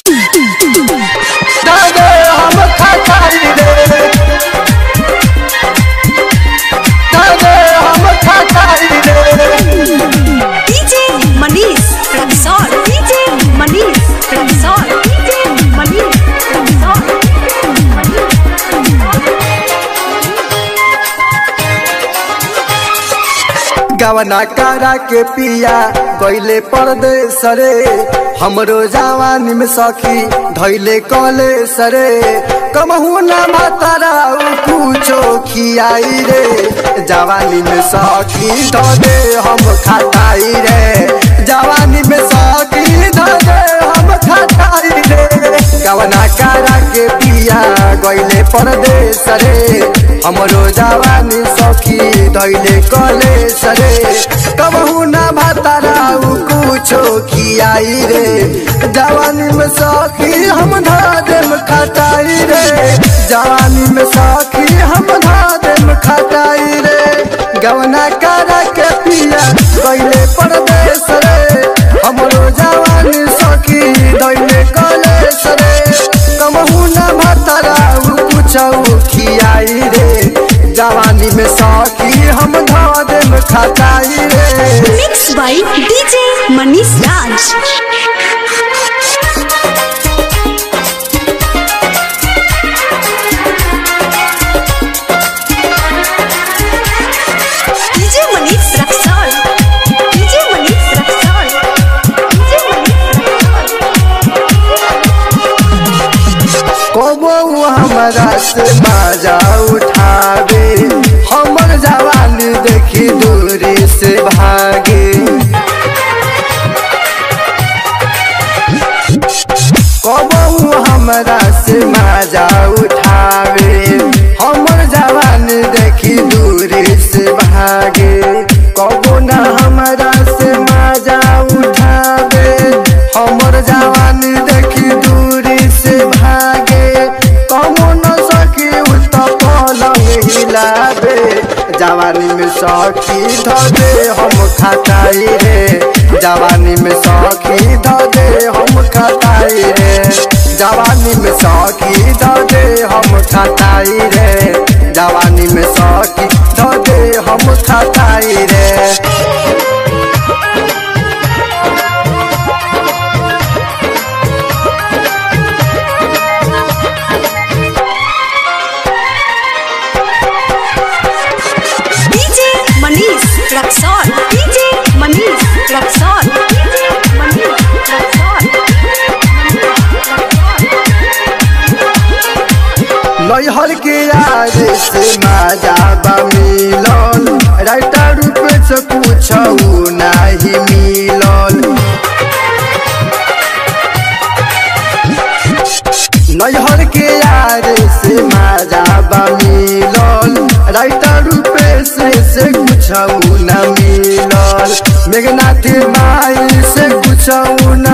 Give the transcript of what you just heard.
दादे हम खटाई रे दादे हम खटाई रे DJ Manish Rexall. DJ Manish Rexall. DJ Manish Rexall. गवना कारा के पिया गईले परदेस रे हमरो जवानी में सखी धैले कले सरे कमहू ना मातारा कुछो खियाई रे जवानी में सखी ध दे हम खटाई रे जवानी में सखी ध दे हम खटाई रे गवना कारा के पिया गईले परदेस रे हमरो जवानी सखी धैले कले सरे कबहू ना भातारा कुछो खियाई रे जवानी में सखी हम धा देम खटाई रे जवानी में सखी हम धा देम खटाई रे गवना करा के पिया गईले परदेस रे हमरो जवानी सखी दैले कले सरे कबहू ना भातारा कुछो खियाई रे जवानी में सखी हम धा देम खटाई रे Mixed by DJ Manish Raj. DJ Manish Rexall. DJ Manish Rexall. DJ Manish कबो हमरा से बाजा उठावे हमर जवानी देखी दूरी से भागे कबो हमरा से बाजा उठावे हमर जवानी देखी दूरी से भागे कबो ना हमरा से मजा उठावे हमर जवानी देखी दूरी से भागे कमो न सकी उत पलंग हिलावे जवानी में सखी धदे हम खटाई रे जवानी में सखी धदे हम खटाई रे जवानी में सखी धदे हम खटाई रे जवानी में सखी धदे हम खटाई रे DJ Manish Rexall. DJ Manish Rexall. DJ Manish Rexall. नैहर के याद से माजा मिलल राइटर रूप से कुछ नहीं मिलल नैहर के याद से माजा मिलल राइटर रूप से से कुछ न मिलल मेघनाथ माई से कुछ न